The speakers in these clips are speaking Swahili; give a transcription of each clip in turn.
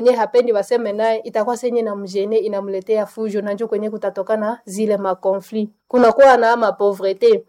nye hapendi waseme naye itakuwa senye na mjene inamletea fujo na njo kwenye kutatokana zile makonfli kunakuwa na mapovrete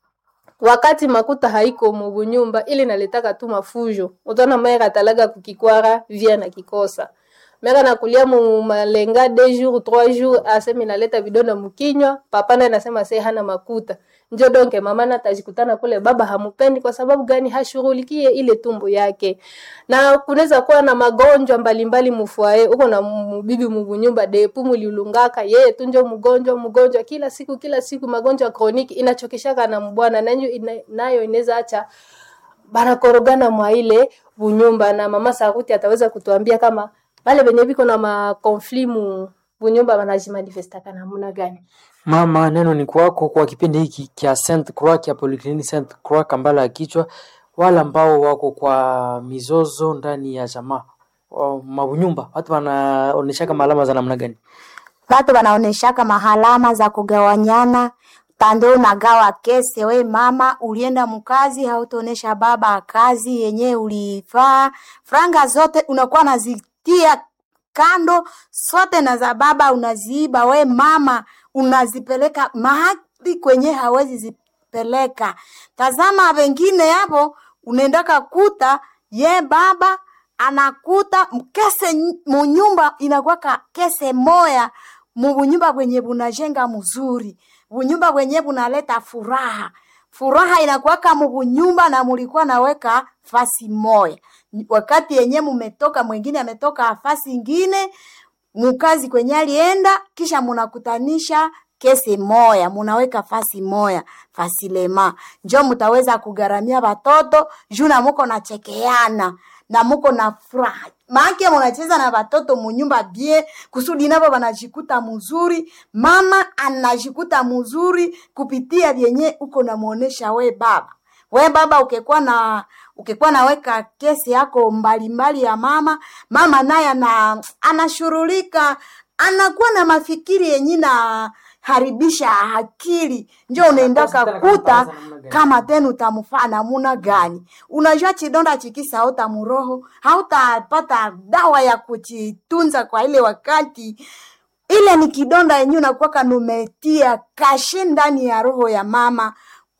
wakati makuta haiko mubunyumba ili naletaka tu mafujo utaona mera atalaga kukikwara via na kikosa mera nakulia mu malenga deux jours trois jours aseme naleta vidonda mukinywa papa naye nasema se hana makuta njo donke mama na tajikutana kule baba hamupendi kwa sababu gani hashughulikie ile tumbo yake na kunaweza kuwa na magonjwa mbalimbali mufwae uko na mubibi mubunyumba depu mulilungaka yeye tu njo mgonjwa mgonjwa kila siku kila siku magonjwa kroniki inachokeshaka na mbwana nanyo ina, nayo inaweza acha banakorogana mwa ile bunyumba na mama Saruti ataweza kutuambia kama bale benye biko na makonfli mu bunyumba banajimanifestaka namna gani Mama, neno ni kwako kwa kipindi hiki kya Saint Croix kya Polyclinic Saint Croix Kambala ya kichwa, wale ambao wako kwa mizozo ndani ya jamaa wa- mabunyumba, watu wanaonesha kama alama za namna gani? Watu wanaoneshaka mahalama za kugawanyana tando unagawa kese, we mama ulienda mkazi, hautaonesha baba kazi yenye ulifaa, franga zote unakuwa nazitia kando, sote na za baba unaziiba, we mama unazipeleka mahali kwenye hawezi zipeleka. Tazama wengine hapo, unaendaka kuta ye baba anakuta kese ny- munyumba inakwaka kese moya mubunyumba bwenye bunajenga mzuri bunyumba bwenye bunaleta furaha furaha inakuwaka mubunyumba na mulikuwa naweka fasi moya wakati yenye mumetoka mwingine ametoka fasi ingine mukazi kwenye alienda kisha munakutanisha kesi moya munaweka fasi moya fasilema njo mutaweza kugaramia watoto juu na muko nachekeana na muko na furaha maake munacheza na watoto munyumba bie kusudi navo wanajikuta mzuri mama anajikuta mzuri kupitia vyenye uko namuonesha we baba we baba ukikuwa na ukikuwa naweka kesi yako mbalimbali ya mama mama naye ana anashurulika anakuwa na mafikiri yenye na haribisha akili njo unaendaka kuta kama tena utamfaa namuna gani unajua chidonda chikisa hautamuroho hautapata dawa ya kuchitunza kwa ile wakati ile ni kidonda yenye unakuwaka numetia kashe ndani ya roho ya mama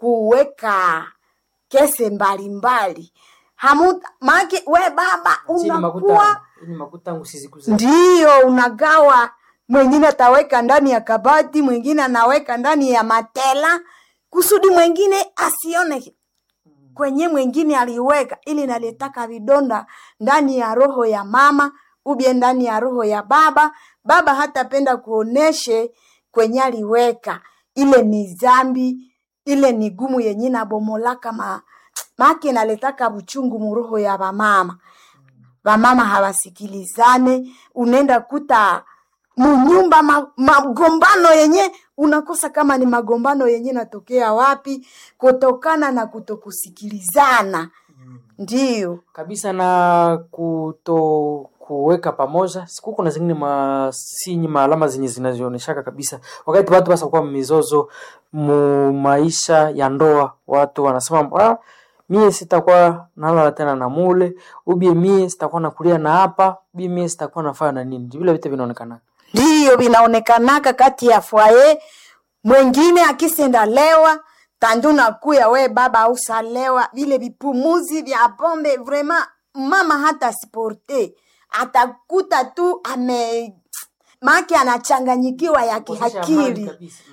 kuweka kese mbalimbali hamu maake we baba Chini unakuwa makuta, chini makuta tangu sizikuza. ndiyo unagawa mwingine ataweka ndani ya kabati mwingine anaweka ndani ya matela kusudi mwingine asione kwenye mwingine aliweka ili naletaka vidonda ndani ya roho ya mama ubye ndani ya roho ya baba baba hatapenda kuoneshe kwenye aliweka ile ni zambi ile ni gumu yenye nabomolaka ma make naletaka buchungu muroho ya bamama wamama hawasikilizane, unaenda kuta munyumba ma, magombano yenye unakosa kama ni magombano yenye natokea wapi, kutokana na kutokusikilizana. Ndiyo kabisa na kuto kuweka pamoja siku kuna zingine masinyi maalama zenye zinazionyeshaka kabisa wakati watu basa kuwa mizozo mu maisha ya ndoa watu wanasema ah, mie sitakuwa nalala tena na mule ubie mie sitakuwa nakulia na hapa ubie mie sitakuwa nafanya na nini vile vitu vinaonekana ndiyo vinaonekanaka kati ya fwaye mwengine akisenda lewa tanduna kuya we baba ausalewa vile vipumuzi vya pombe vrema mama hata sporte atakuta tu ame make anachanganyikiwa ya kihakili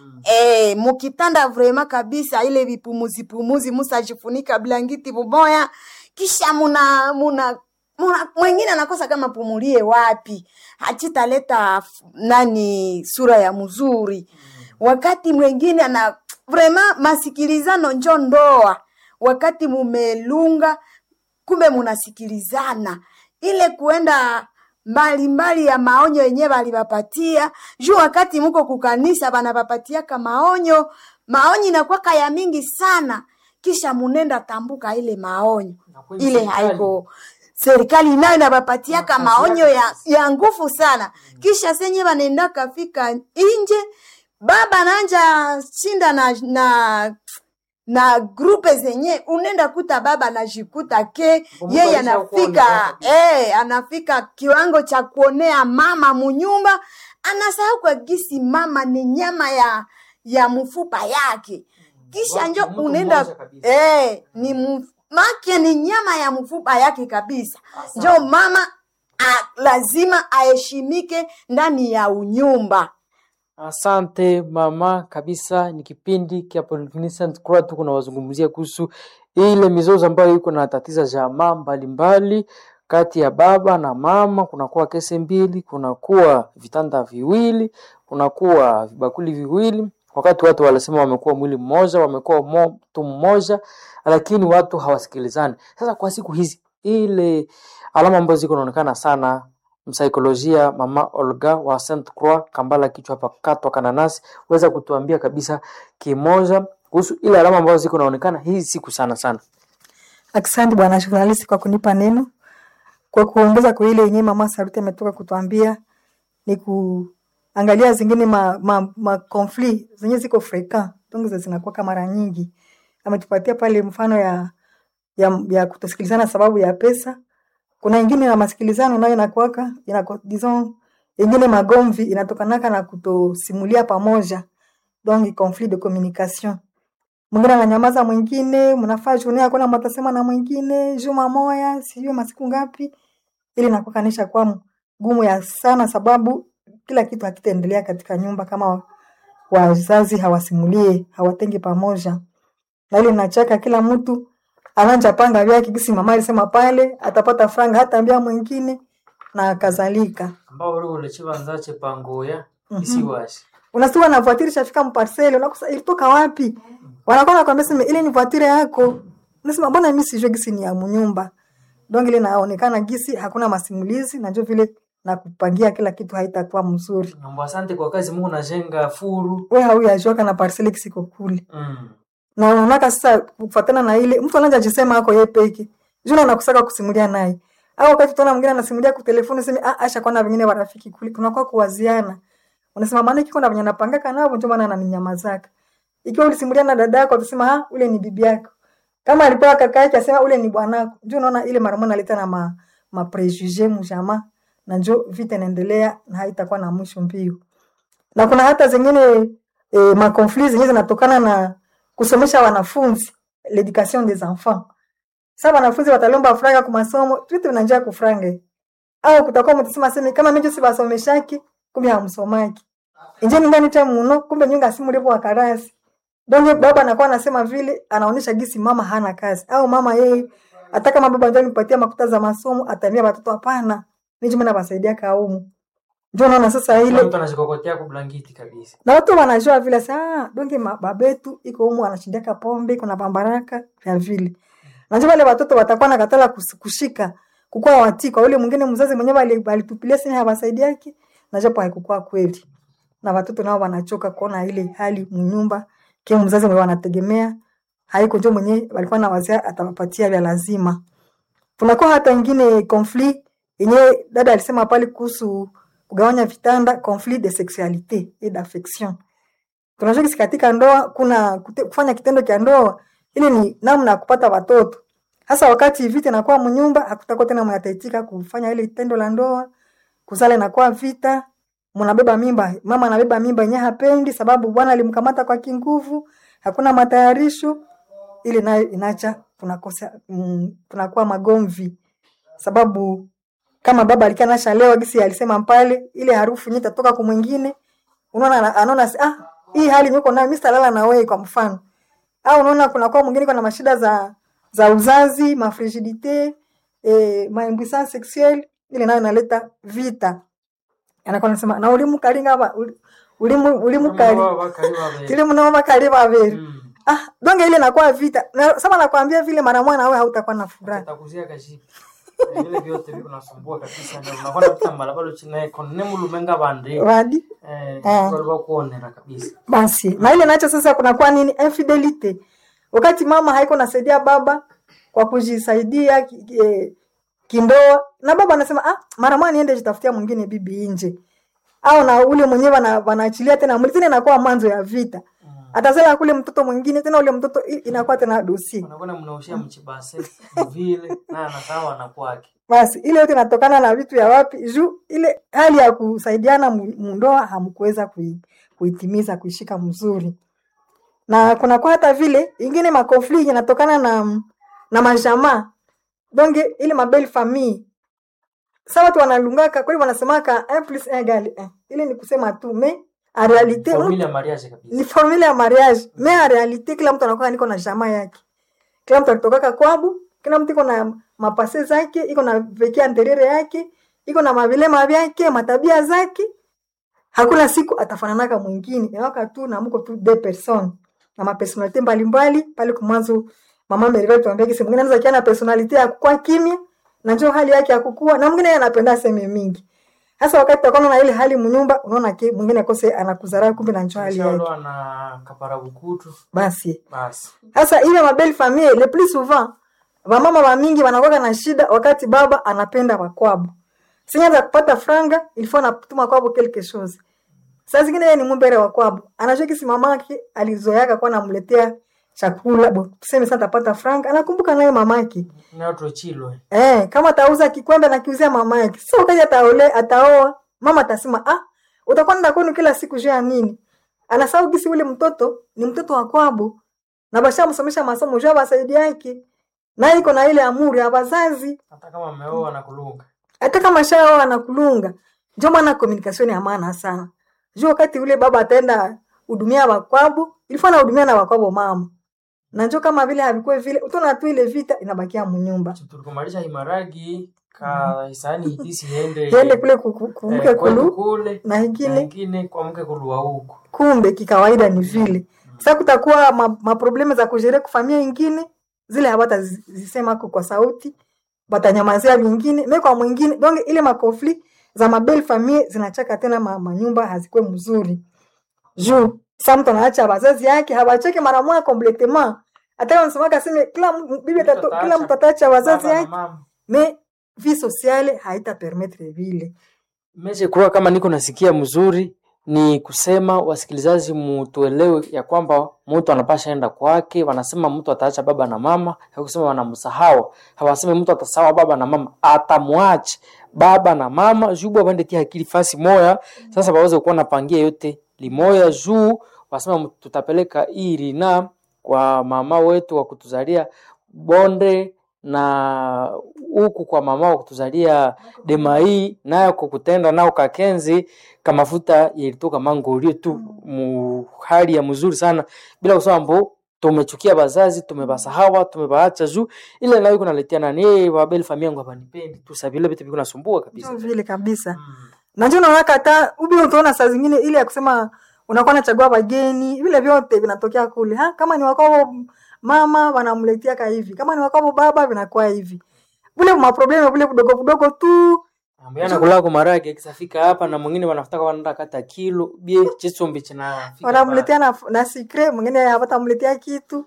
Eh, mukitanda vrema kabisa ile vipumuzi pumuzi musajifunika blankiti buboya kisha muna muna muna mwengine anakosa kama pumulie wapi hachitaleta f- nani sura ya mzuri wakati mwengine ana vrema masikilizano njo ndoa wakati mumelunga kumbe munasikilizana ile kuenda mbalimbali ya maonyo yenye balibapatia juu wakati muko kukanisa banabapatiaka maonyo maonyo inakwaka ya mingi sana kisha munenda tambuka ile maonyo kwenye ile serikali. haiko serikali nayo inabapatiaka Na kazi maonyo yake ya, sasa. ya nguvu sana kisha senye banenda kafika inje baba nanja shinda na, na na grupe zenye unaenda kuta baba anajikuta ke Kumbuka yeye alisha anafika kuonekana eh, anafika kiwango cha kuonea mama munyumba anasahau kwa gisi mama ni nyama ya ya mfupa yake kisha Watu- njo mtu unaenda mmoja kabisa. eh, ni mf- make ni nyama ya mfupa yake kabisa Asante. njo mama a, lazima aheshimike ndani ya unyumba Asante mama, kabisa. Ni kipindi kia Polyclinic Croix, tuko na wazungumzia kuhusu ile mizozo ambayo iko na tatiza jamaa mbalimbali kati ya baba na mama. Kunakuwa kesi mbili, kunakuwa vitanda viwili, kunakuwa vibakuli viwili, wakati watu wanasema wamekuwa mwili mmoja, wamekuwa mtu mmoja, lakini watu hawasikilizani. Sasa kwa siku hizi ile alama ambazo ziko naonekana sana msaikolojia mama Olga wa Saint Croix Kambala kichwa hapa katwa kananasi, weza kutuambia kabisa kimoja kuhusu ile alama ambazo ziko naonekana hii siku sana sana. Asante bwana journalist kwa kunipa neno. Kwa kuongeza kwa ile yenyewe mama Saruti ametoka kutuambia ni kuangalia zingine ma, ma, ma conflit zenye ziko frequent donc za zinakuwa mara nyingi. Ametupatia pale mfano ya ya, ya kutosikilizana sababu ya pesa. Kuna ingine ya masikilizano nayo inakuwaka inako disons ingine magomvi inatokanaka na kutosimulia pamoja donc conflit de communication mwingine ananyamaza, mwingine mnafaa journée hakuna mtasema na mwingine juma moya sijui masiku ngapi, ili nakukanisha kwa gumu ya sana, sababu kila kitu hakitaendelea katika nyumba kama wazazi hawasimulie hawatengi pamoja, na ile nachaka kila mtu ananja panga vyake, kisi mama alisema pale atapata franga hata ambia mwingine na kadhalika. ambao uri ulechiva nzache pangoya Mhm. isiwashi unasikia na voiture shafika mparsele, unakosa ilitoka wapi? Wanakuwa nakwambia sema ile ni voiture yako, unasema mbona mimi sijui gisi ni ya mnyumba. Donc ile naonekana gisi hakuna masimulizi na ndio vile na kupangia kila kitu haitakuwa mzuri. Mambo asante kwa kazi Mungu najenga furu. Wewe hauyajoka na parcele kisiko kule. Mm. Na unaonaka sasa kufuatana na ile mtu anaanza jisema hako yeye peke. Juna nakusaka kusimulia naye. Au wakati tunaona mwingine anasimulia kwa telefoni sema ah acha kwana wengine warafiki kule. Kunakuwa kuwaziana. Unasema maana kiko na venye napangaka nao ndio maana ananinyamazaka. Ikiwa ulisimulia na dada yako utasema ah ule ni bibi yako. Kama alikuwa kaka yake asema ule ni bwanako. Ndio unaona ile mara moja analeta na ma, ma prejuge mjama na njo vita inaendelea na haitakuwa na mwisho mbio. Na kuna hata zingine e, ma conflits zenyewe zinatokana na kusomesha wanafunzi l'education des enfants. Sasa wanafunzi watalomba franga kwa masomo, vitu vinanjia kufranga. Au kutakuwa mtasema sema kama mimi si basomeshaki, kumbe hamsomaki. Injeni ndani cha muno, kumbe nyunga simu lipo wakarasi. Donge baba anakuwa anasema vile anaonyesha gisi mama hana kazi au mama yeye hata kama baba ndio nipatia makuta za masomo ataambia watoto hapana. Mimi mimi nawasaidia kaumu. Ndio naona sasa Kila ile mtu anashikokotea kwa blanketi kabisa. na watu wanajua vile saa donge ma- babetu iko humu anashindiaka pombe kuna bambaraka vya vile najua wale watoto watakuwa na katala kus- kushika kukuwa watii kwa ule mwingine mzazi mwenyewe ali- alitupilia sini hawasaidiaki na japo haikukuwa kweli na watoto nao wanachoka kuona ile hali mnyumba kia mzazi mwenyewe wanategemea haiko njo mwenyewe walikuwa na wazia atawapatia vya lazima kunakuwa hata ingine conflit yenyewe dada alisema pale kuhusu kugawanya vitanda conflit de sexualité et d'affection tunajua kisi katika ndoa kuna kute, kufanya kitendo cha ndoa ili ni namna ya kupata watoto hasa wakati vita inakuwa mnyumba hakutakuwa tena mnataitika kufanya ile tendo la ndoa kuzala inakuwa vita mnabeba mimba mama anabeba mimba yenyewe hapendi sababu bwana alimkamata kwa kinguvu hakuna matayarisho ili nayo inacha kunakosa mm, kunakuwa magomvi sababu kama baba alikuwa anashalewa gisi alisema pale ile harufu yenyewe itatoka kwa mwingine unaona ana- anaona si- ah hii hali niko nayo mimi sitalala na wewe kwa mfano au unaona kuna kwa mwingine kuna mashida za za uzazi mafrigidite eh, maimpuissance sexuelle ile nayo inaleta vita anakuwa anasema na ulimu kalinga ba uli- ulimu ulimu kali kile mnao bakali babeli ah donge ile inakuwa vita na sasa nakwambia vile mara moja na wewe hautakuwa na furaha Takuzia kashipi. Vile vyote viko nasumbua kabisa ndio unakuwa napita malabalo china iko ne mulumenga bande. wadi Eh, Ah. walikuwa kuonera kabisa. basi na ile nacho sasa kunakuwa nini infidelity wakati mama haiko nasaidia baba kwa kujisaidia ki- ki- eh, kindoa na baba anasema ah mara moja niende jitafutia mwingine bibi nje au na ule mwenyewe wana- wanaachilia tena mwili tena inakuwa mwanzo ya vita atazala kule mtoto mwingine tena ule mtoto i- inakuwa tena dosie unakwenda mnaushia mchibase vile na anasawa na kwake basi ile yote inatokana na vitu ya wapi juu ile hali ya kusaidiana mu- mundoa hamkuweza kui, kuitimiza kuishika mzuri na kunakuwa hata vile ingine makonfli yanatokana na na majamaa donge ile mabel famille sa watu wanalungaka kweli wanasemaka un plus un égale un ile ni kusema tu me en realite familia ya mariage kabisa ni formule ya mariage me en realite kila mtu anakuwa niko na jamaa yake kila mtu alitokaka kwabu kila mtu iko na mapase zake iko na veke anteriere yake iko na mavilema vyake matabia zake hakuna siku atafananaka mwingine inawaka tu na mko tu de person na mapersonalite mbalimbali pale kumwanzo mama Merve tuambia kisi mwingine anaweza kiana personalite ya kukua kimya na njoo hali yake ya kukua na mwingine yeye anapenda seme mingi hasa wakati utakuwa na ile hali mnyumba unaona ke mwingine akose anakudharau kumbe na njoo hali yake Shaolewa na kaparabukutu basi basi sasa ile mabelle famille le plus souvent wamama wa mingi wanakuwa na shida wakati baba anapenda wakwabo sinyaza kupata franga ilifo anatuma kwabo quelque chose saa zingine yeye ni mumbere wa kwabo anajua kisi mamake alizoeaka kuwa namletea chakula bo tuseme sasa atapata franga anakumbuka naye mamake nayotochilwe eh kama atauza kikwembe na kiuzia mamake sio wakati ataole ataoa mama atasema ah utakuwa nenda kwenu kila siku juu ya nini anasahau kisi ule mtoto ni mtoto wa kwabo na bashamsomesha masomo juu ya basaidi yake na iko na ile amuri ya wazazi hata kama ameoa na kulunga hata kama shao anakulunga ndio maana communication ya maana sana juu wakati ule baba ataenda hudumia wakwabo ilikuwa anahudumia na wakwabo mama na njoo kama vile havikuwe vile utaona tu ile vita inabakia mnyumba tulikumalisha himaragi ka hisani hitisi iende yende kule kuku- kumke eh, kwetu kulu kule na na ingine ingine kwa mke kulua huku kumbe kikawaida ni vile sasa kutakuwa ma, maprobleme za kujere kufamia ingine zile hawatazisema ko kwa sauti watanyamazia vingine me kwa mwingine donc ile makonfli za mabel famille zinachaka tena ma, manyumba hazikuwe mzuri juu sa mtu anaacha wazazi yake hawacheke mara moja completement hata kama msemaka seme kila m- bibi Mtu atato- ataacha kila mtu ataacha wazazi Baba na yake mama. me vie sociale haita permettre vile Meche kuwa kama niko nasikia mzuri ni kusema wasikilizaji, mutuelewe ya kwamba mtu anapasha enda kwake. Wanasema mtu ataacha baba na mama, hakusema wanamsahau. Hawasemi mtu atasawa baba na mama, atamwacha baba na mama juu baba tia akili fasi moya. Sasa baweze kuwa napangia yote limoya juu wasema tutapeleka hii rina kwa mama wetu wa kutuzalia bonde na huku kwa mama wa kutuzalia demai nayo kukutenda nao kakenzi kamafuta yalitoka mangorio tu mu hali ya mzuri sana bila kusema mbo tumechukia bazazi tumebasahawa tumebaacha juu ile nayo kunaletea nani eh babel famia yangu hapanipendi tu sabile vitu viko nasumbua kabisa Sio vile kabisa mm. na ndio unaona hata ubi utaona saa zingine ile ya kusema unakuwa nachagua wageni vile vyote vinatokea kule ha? kama ni wakwao mama wanamletea ka hivi kama ni wakwao baba vinakuwa hivi vile maprobleme vile vidogo vidogo tu ambiana kulako marage kisafika hapa na mwingine wanafutaka wanaenda kata kilo bie chisombi china wanamletea na, na sikre mwingine hawatamletea kitu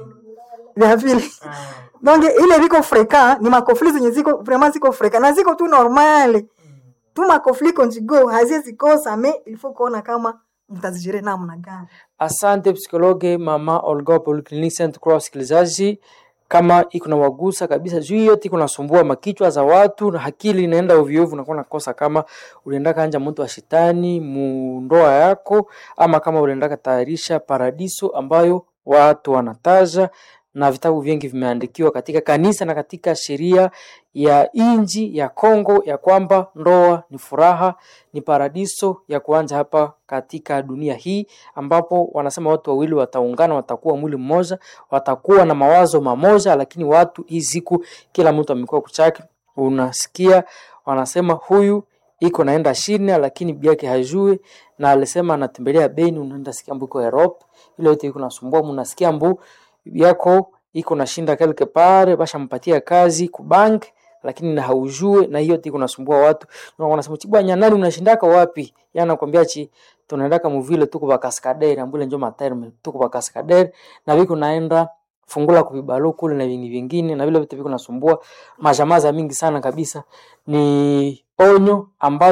vya vile donc ile viko freka ni makofli zenye ziko vraiment ziko freka na ziko tu normale tu makofli conjugo haziwezi kosa me il faut kuona kama mtazijere namna gani Asante psikologe mama Olga Polyclinic Saint Croix. Wasikilizaji, kama iko na wagusa kabisa juu hiyo iko nasumbua makichwa za watu na akili inaenda ovyo ovyo, unakuwa nakosa kama ulienda kanja mtu wa shetani mu ndoa yako, ama kama ulienda katayarisha paradiso ambayo watu wanataja na vitabu vingi vimeandikiwa katika kanisa na katika sheria ya inji ya Kongo ya kwamba ndoa ni furaha, ni paradiso ya kuanja hapa katika dunia hii, ambapo wanasema watu wawili wataungana, watakuwa mwili mmoja, watakuwa na mawazo mamoja, lakini watu hii siku kila mtu amekuwa kuchake. Unasikia wanasema huyu iko naenda China, lakini biake hajui, na alisema anatembelea Beni, unaenda sikia mbu iko Europe, ile yote iko nasumbua, mnasikia mbu yako iko nashinda quelque part, bashampatia kazi kubank lakini na haujue na hiyo tiko nasumbua watu na wanasema chibwa nani unashindaka wapi yana nakwambia chi tunaendaka muvile tuko ba kaskadere ambule njo materme tuko ba kaskadere na viko naenda fungula kubibalo kule na vingi vingine na vile vitu viko nasumbua majamaza mingi sana kabisa ni onyo ambazo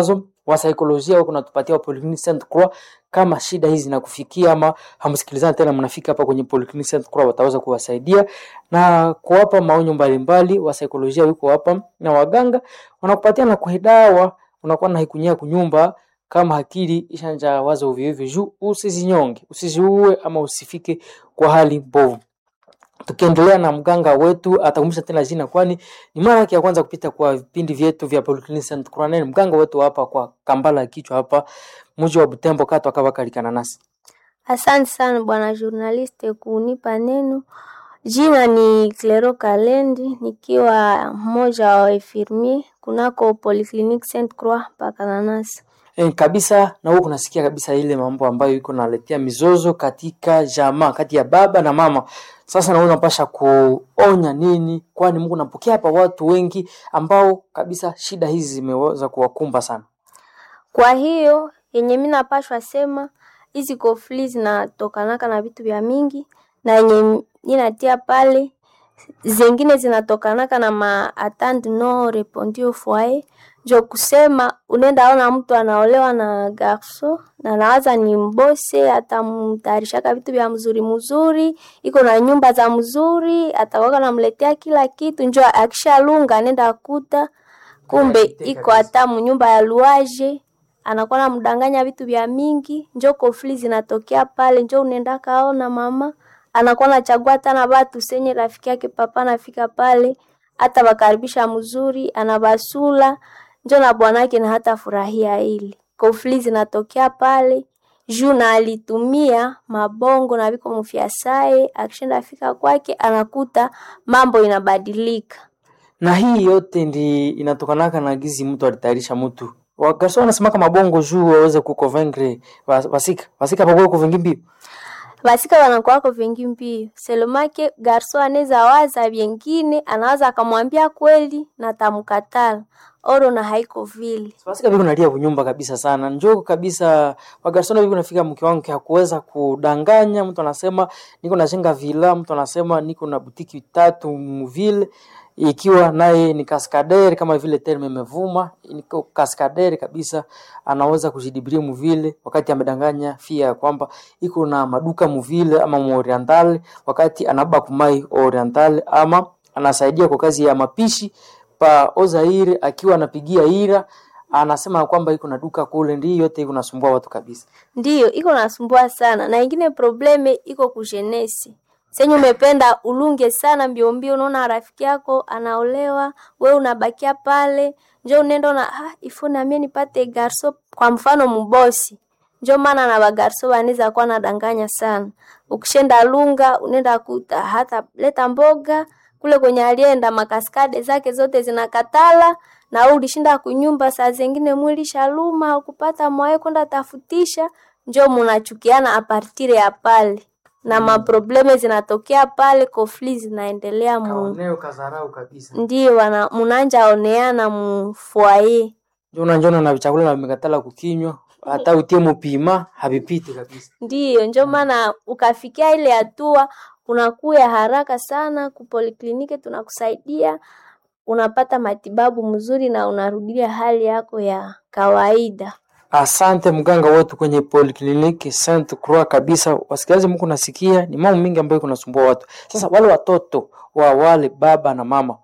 wasaikolojia wako natupatia wa Polyclinic Saint Croix kama shida hizi zinakufikia ama hamsikilizani tena, mnafika hapa kwenye Polyclinic Saint Croix, wataweza kuwasaidia na kuwapa maonyo mbalimbali. Wasaikolojia wiko hapa na waganga wanakupatia na kuhedawa, unakuwa na haikunyia kunyumba kama akili ishanja waza ovyo ovyo, juu usizinyonge, usiziue ama usifike kwa hali mbovu. Tukiendelea na mganga wetu atakumbusha tena jina, kwani ni mara yake ya kwanza kupita kwa vipindi vyetu vya Polyclinic Saint Croix. Ni mganga wetu hapa kwa Kambala ya kichwa hapa mji wa Butembo kata akawakalikana nasi. Asante sana bwana journaliste kunipa neno. Jina ni Clero Kalendi, nikiwa mmoja wa infirmier kunako Polyclinic Saint Croix mpaka nanasi. E, kabisa na huko kunasikia kabisa ile mambo ambayo iko naletea mizozo katika jamaa kati ya baba na mama. Sasa na wewe unapasha kuonya nini? Kwani Mungu napokea hapa watu wengi ambao kabisa shida hizi zimeweza kuwakumba sana. Kwa hiyo yenye mi napashwa sema hizi kofli zinatokanaka na vitu vya mingi, na yenye ninatia pale zingine zinatokanaka na ma attente non répondue au foyer. Jo kusema unaenda ona mtu anaolewa na garso na nawaza ni mbose, atamtarishaka vitu vya mzuri mzuri, iko na nyumba za mzuri, atakwaka namletea kila kitu, njo akishalunga anaenda kuta kumbe Hayakite iko kabisa. hata munyumba ya luaje anakuwa namdanganya vitu vya mingi, njo kofli zinatokea pale, njo unaenda kaona mama anakuwa nachagua hata na batu senye rafiki yake papa anafika pale, hata bakaribisha mzuri, anabasula njo na bwanake na hata furahia ili kofli zinatokea pale juu na alitumia mabongo na viko mufyasae, akishinda afika kwake anakuta mambo inabadilika. Na hii yote ndi inatokanaka na gizi mtu alitayarisha mtu. Wagarso wanasemaka mabongo juu waweze kukonvaincre wa- wasika. Wasika pamoja kuvingi mbio. basika wanakuwako vingi mbio selomake garso anaweza waza vyengine anawaza akamwambia kweli na tamkatala oro na haiko vile Wasika viko nalia kunyumba kabisa sana. Njoo kabisa wagarsona viko nafika mke wangu hakuweza kudanganya. Mtu anasema niko najenga vila, mtu anasema niko na butiki tatu mvile ikiwa naye ni kaskaderi kama vile terme imevuma, niko kaskaderi kabisa, anaweza kujidibiria mvile wakati amedanganya fia ya kwamba iko na maduka mvile ama muorientale, wakati anaba kumai orientale ama anasaidia kwa kazi ya mapishi pa Ozaire akiwa anapigia ira anasema kwamba iko na duka kule, ndio yote iko nasumbua watu kabisa. ndiyo iko nasumbua sana na ingine probleme iko kujenesi senye umependa ulunge sana mbio mbio, unaona rafiki yako anaolewa, we unabakia pale, njo unaenda na ah, ifo namie nipate garso, kwa mfano mbosi njo maana na bagarso wanaweza kuwa nadanganya sana. Ukishenda lunga unaenda kuta hata leta mboga kule kwenye alienda makaskade zake zote zinakatala, na wewe ulishinda kunyumba, saa zingine mwili shaluma haukupata mwae kwenda tafutisha, njo munachukiana apartire ya pale na maprobleme zinatokea pale, kofli zinaendelea mu Kaoneo kazarau kabisa. ndio wana munanja oneana mu foyer. Jona njona na chakula na mikatala kukinywa hata utie mupima havipiti kabisa. Ndiyo, njo maana ukafikia ile hatua unakuya haraka sana kupolikliniki, tunakusaidia unapata matibabu mzuri na unarudia hali yako ya kawaida. Asante mganga wetu kwenye polikliniki Saint Croix kabisa. Wasikilizaji, mko nasikia ni mambo mengi ambayo kunasumbua watu. Sasa wale watoto wa wale baba na mama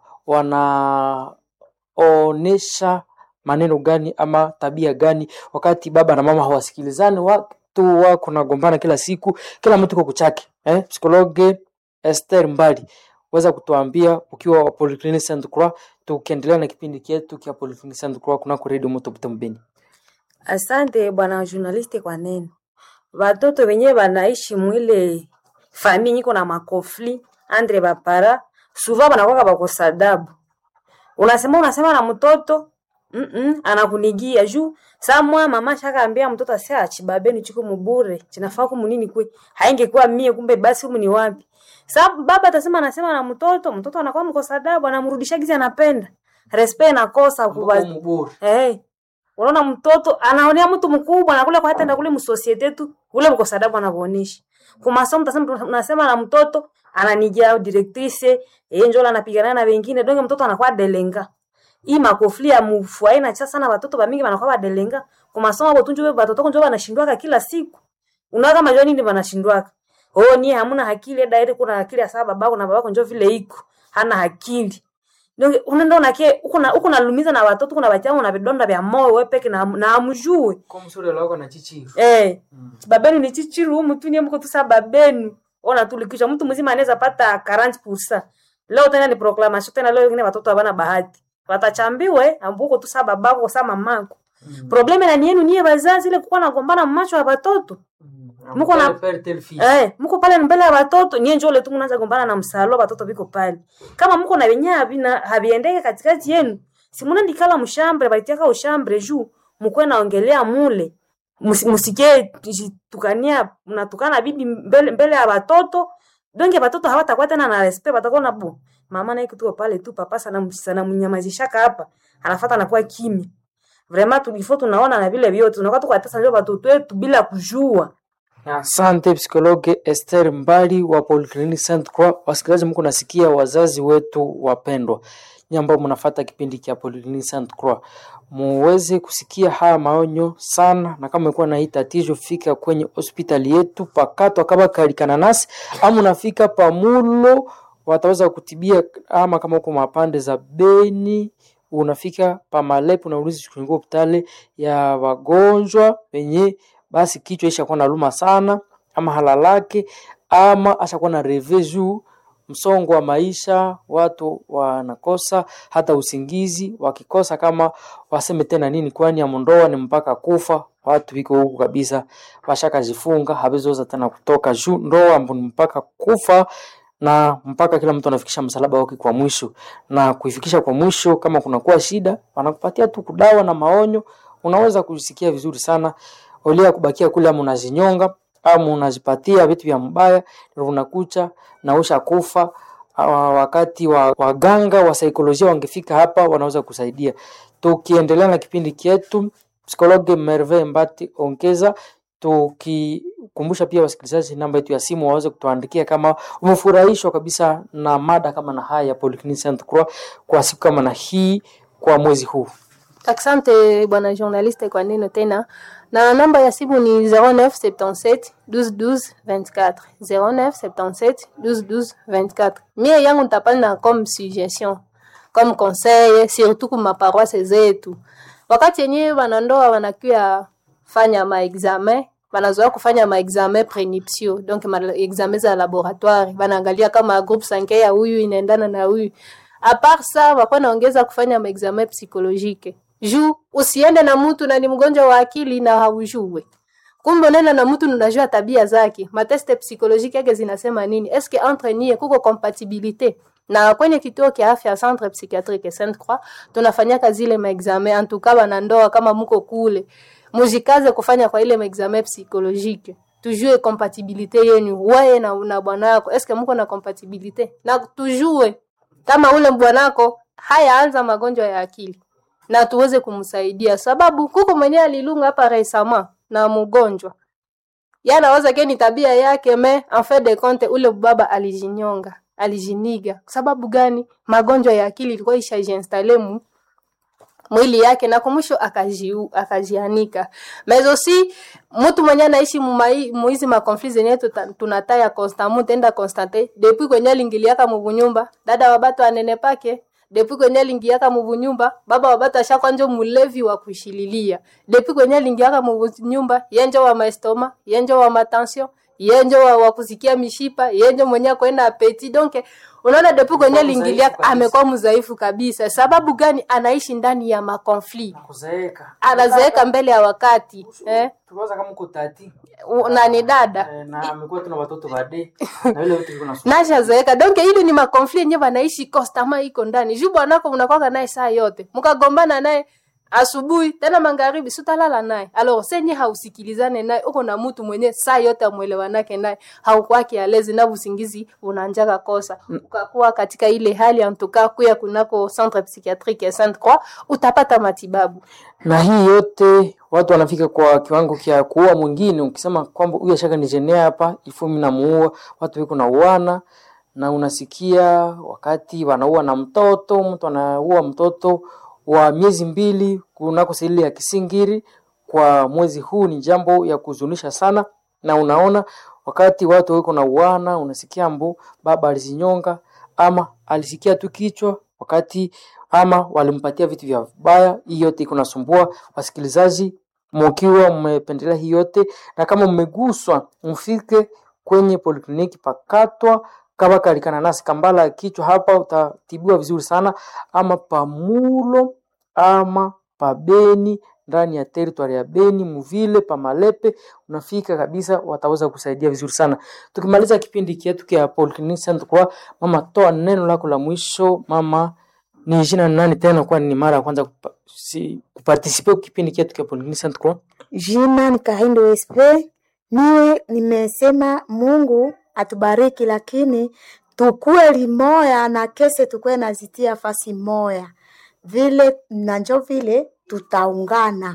wanaonesha maneno gani ama tabia gani wakati baba na mama hawasikilizani, watu wako nagombana kila siku, kila mtu kwa kuchake. Eh, psikologe Esther Mbali weza kutuambia ukiwa wa Polyclinic Saint Croix, tukiendelea na kipindi chetu kia Polyclinic Saint Croix kunako Radio Moto Butembo Beni. Asante bwana journaliste kwa neno. Watoto wenyewe wanaishi mwile famille nyiko na makofli andre bapara suva banakwaka bakosa adabu. Unasema unasema na mtoto mm -mm, anakunigia juu samwa mama shaka ambia mtoto asia achibabeni chiko mubure chinafaa kumunini kwe haingekuwa mie kumbe basi humu ni wapi sa baba atasema anasema na mtoto mtoto anakuwa mkosa adabu anamrudisha gizi anapenda respect nakosa kuba hey. Unaona mtoto anaonea mtu mkubwa na kule kwa hata kule msosiete tu ule mkosa adabu anavyoonyesha. Kwa masomo mtasema tunasema na mtoto ananijia directrice yeye njoo anapigana na wengine donge mtoto anakuwa delenga. hii makofli ya mufua inacha sana watoto bamingi wanakuwa badelenga kwa masomo abo tunjo watoto kunjo wanashindwaka kila siku unaona kama jua nini wanashindwaka oh ni hamuna akili daire kuna akili ya sababu babako na babako njo vile iko hana akili ndio unaenda unake uko na uko nalumiza na watoto kuna bachama na vidonda vya moyo wewe peke na na amjue kwa msuri lako na chichi eh babenu ni chichiru humu tu ni mko tu sa babenu ona tulikisha mtu mzima anaweza pata 40% leo tena ni proclamation tena leo wengine watoto habana bahati watachambiwe ambuko tu sa babako sa mamako probleme na ni yenu niye wazazi ile kukuwa nagombana macho ya watoto Muko na- Eh, mko pale mbele ya watoto nyie njoo letu mnaanza gombana na msalo watoto biko pale. Kama mko na wenyewe havina haviendeke katikati yenu, si mnaenda kala mshambre baitiaka ushambre juu mkwe naongelea mule. Musi- Musikie ji- tukania mnatukana bibi mbele, mbele ya watoto. Donge watoto hawatakuwa tena na respect watakuwa na bu. Mama naye kutuko pale tu papa sana sana mnyamazishaka hapa. Anafuata anakuwa kimya. Vraiment tulifo tunaona na vile vyote tunakuwa tukatesa ndio watoto wetu bila kujua. Asante psikologe Esther Mbali wa Polyclinic Saint Croix. Wasikilizaji, mko nasikia wazazi wetu wapendwa, nyinyi ambao mnafuata kipindi cha Polyclinic Saint Croix, muweze kusikia haya maonyo sana, na kama umekuwa na hii tatizo, fika kwenye hospitali yetu pakato akaba kalikana nasi, ama unafika pamulo, wataweza kutibia, ama kama uko mapande za Beni unafika pamalepo unauliza kuingia hospitali ya wagonjwa wenye basi kichwa ishakuwa na luma sana ama halalake ama ashakuwa na reve juu msongo wa maisha watu wanakosa hata usingizi wakikosa kama waseme tena nini kwani amondoa ni mpaka kufa watu wiko huku kabisa washakajifunga hawezoza tena kutoka juu ndoa ambo ni mpaka kufa na mpaka kila mtu anafikisha msalaba wake kwa mwisho na kuifikisha kwa mwisho kama kunakuwa shida wanakupatia tu kudawa na maonyo unaweza kujisikia vizuri sana olia kubakia kule ama unazinyonga ama unazipatia vitu vya mbaya ndio unakucha na usha kufa Ah, wakati wa waganga wa saikolojia wangefika hapa wanaweza kusaidia tukiendelea na kipindi chetu psikologe merve mbati ongeza tukikumbusha pia wasikilizaji namba yetu ya simu waweze kutuandikia kama umefurahishwa kabisa na mada kama na haya ya Polyclinic Saint Croix kwa siku kama na hii kwa mwezi huu Asante bwana journaliste kwa neno tena, na namba ya simu ni 0977 12 12 24 0977 12 12 24. Mie yangu nitapana comme suggestion comme conseil, surtout kwa maparoisse zetu, wakati yenyewe wanandoa wanakuya fanya maexamen wanazoea kufanya maexamen prenuptiaux donc maexamen za laboratoire, wanaangalia kama groupe sange ya huyu inaendana na huyu a part ça wakuwa naongeza kufanya maexamen psychologique juu usiende na mtu na ni mgonjwa wa akili na haujue kumbe unaenda na mtu unajua tabia zake mateste psychologique yake zinasema nini eske entre nie kuko compatibilité na kwenye kituo kia afya centre psychiatrique Sainte Croix tunafanyaka zile maexamen en tout cas wanandoa kama mko kule mujikaze kufanya kwa ile maexamen psychologique tujue compatibilité yenu wewe na, na bwanako eske mko na compatibilité na tujue kama ule bwanako hayaanza magonjwa ya akili na tuweze kumsaidia, sababu kuko mwenyewe alilunga hapa resama na mgonjwa yanaweza ke ni tabia yake, me en fait de compte ule baba alijinyonga, alijiniga. Sababu gani? Magonjwa ya akili ilikuwa ishajiinstale mu mwili yake na kumwisho akajiu akajianika mezo si mtu mwenye anaishi mumai muizi makonfli zenye tuta- tunataya constamment tenda constate depuis kwenye lingiliaka mubunyumba dada wabato anene pake depuis kwenye lingiaka mubunyumba baba wabato ashakwa njo mulevi wa kushililia depuis kwenye lingiaka mubunyumba yenjo wa maestoma yenjo wa matension yenjo wa, wa kusikia mishipa yenjo mwenye kwenda apeti donc unaona depuis kwenye Amekuwa lingiliaka mdhaifu kabisa. amekuwa mdhaifu kabisa sababu gani anaishi ndani ya makonfli kuzeeka anazeeka mbele ya wakati eh? tukawaza kama uko tati U- na ni dada eh, na amekuwa tuna watoto bade na vile vitu viko na nashazeeka donc ili ni makonfli yenye wanaishi kostama iko ndani juu bwanako mnakwaka naye saa yote mkagombana naye asubuhi tena magharibi sutalala naye alors senye hausikilizane naye uko na mtu mwenye saa yote amwelewanake naye haukwaki alezi na usingizi unanjaka kosa ukakuwa katika ile hali antuka kuya kunako centre psychiatrique ya Sainte Croix utapata matibabu na hii yote watu wanafika kwa kiwango kya kuua mwingine ukisema kwamba huyu ashaka nijenea hapa ifu mimi namuua watu wiko na uana na unasikia wakati wanaua na mtoto mtu anaua mtoto wa miezi mbili kunako sehili ya Kisingiri kwa mwezi huu ni jambo ya kuzunisha sana, na unaona wakati watu wiko na uwana, unasikia mbu baba alizinyonga ama alisikia tu kichwa wakati ama walimpatia vitu vya vibaya. Hii yote iko nasumbua wasikilizaji, mkiwa mmependelea hii yote na kama mmeguswa, mfike kwenye polikliniki pakatwa kama kalikana nasi kambala ya kichwa hapa, utatibiwa vizuri sana, ama pamulo ama pabeni ndani ya teritwari ya Beni Muvile Pamalepe, unafika kabisa, wataweza kusaidia vizuri sana. Tukimaliza kipindi chetu kia Polyclinic Center, kwa mama, toa neno lako la mwisho mama. Ni jina nani tena, kwani ni mara ya kwanza kupa, si, kupartisipe kipindi chetu kia Polyclinic Center kwa Jina ni Kahindo SP. Niwe nimesema Mungu atubariki, lakini tukue limoya na kese tukue nazitia fasi moya vile na njo vile tutaungana.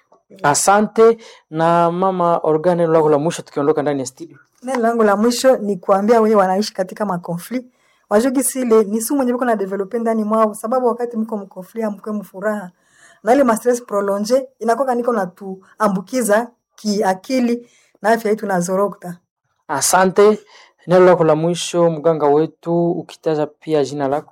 Asante na mama Organ, neno lako la mwisho tukiondoka ndani ya studio. Neno langu la mwisho ni kuambia wenye wanaishi katika makonfli wajugi sile ni sumu mwenye biko na develope ndani mwao, sababu wakati mko mkonfli amkwe mfuraha na ile ma stress prolonge inakoka niko na tuambukiza kiakili na afya yetu nazorokta. Asante, neno lako la mwisho mganga wetu, ukitaja pia jina lako.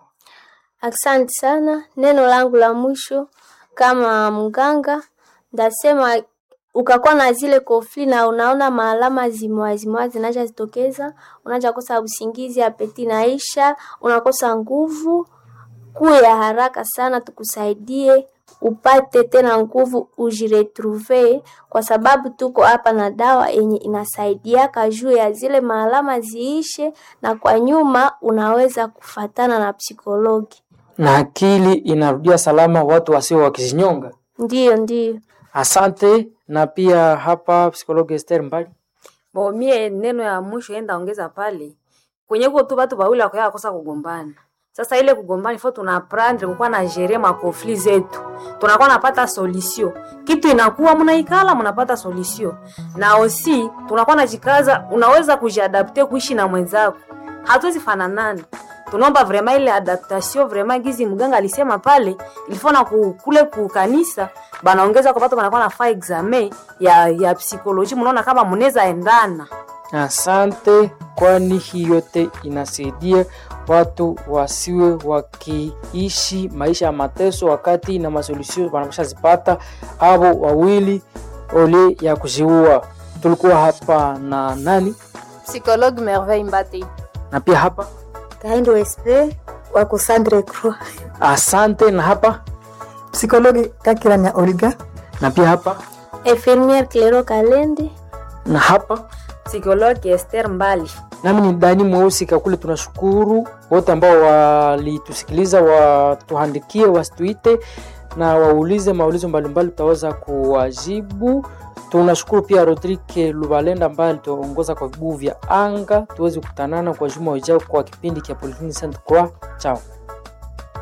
Asante sana. Neno langu la mwisho kama mganga ndasema, ukakuwa na zile kofli na unaona maalama zimwa zimwa zinaja zitokeza, unaja kosa usingizi, apeti naisha, unakosa nguvu, kuya haraka sana, tukusaidie upate tena nguvu, ujiretrouve, kwa sababu tuko hapa na dawa yenye inasaidiaka juu ya zile maalama ziishe, na kwa nyuma unaweza kufatana na psikologi. Na akili inarudia salama, watu wasio wakizinyonga. Ndiyo, ndiyo. Asante. Na pia hapa psikologi Esther Mbali. Bo mie neno ya mwisho enda ongeza pale kwenye huko tu watu wawili wakoya kosa kugombana. Sasa ile kugombana ifo tuna prendre kukuwa na gérer ma conflit zetu, tunakuwa napata solution, kitu inakuwa mnaikala mnapata solution, na osi tunakuwa najikaza, unaweza kujiadapte kuishi na mwenzako, hatuwezi fananana tunaomba vraiment ile adaptation vraiment gizi mganga alisema pale ilifona ku, kule ku kanisa banaongeza kwa watu wanakuwa nafaa examen ya ya psikoloji, mnaona kama mnaweza endana. Asante, kwani hii yote inasaidia watu wasiwe wakiishi maisha ya mateso, wakati na masolusio wanashazipata abo wawili ole ya kuziua. Tulikuwa hapa na nani Psychologue Merveille Mbate. na pia hapa Kahindo SP wako Sandre Croix. asante, na hapa Psikologi Kakiranya Olga na pia hapa Infirmière Clero Kalende. na hapa Psikologi Esther Mbali. nami ni Dani Mweusi Kakule. Tunashukuru wote ambao walitusikiliza, watuandikie, wasituite na waulize maulizo mbalimbali, tutaweza kuwajibu. Tunashukuru pia Rodrike Lubalenda ambaye alituongoza kwa viguu vya anga. Tuweze kukutanana kwa juma ujao kwa kipindi cha Polyclinic Saint Croix. Chao.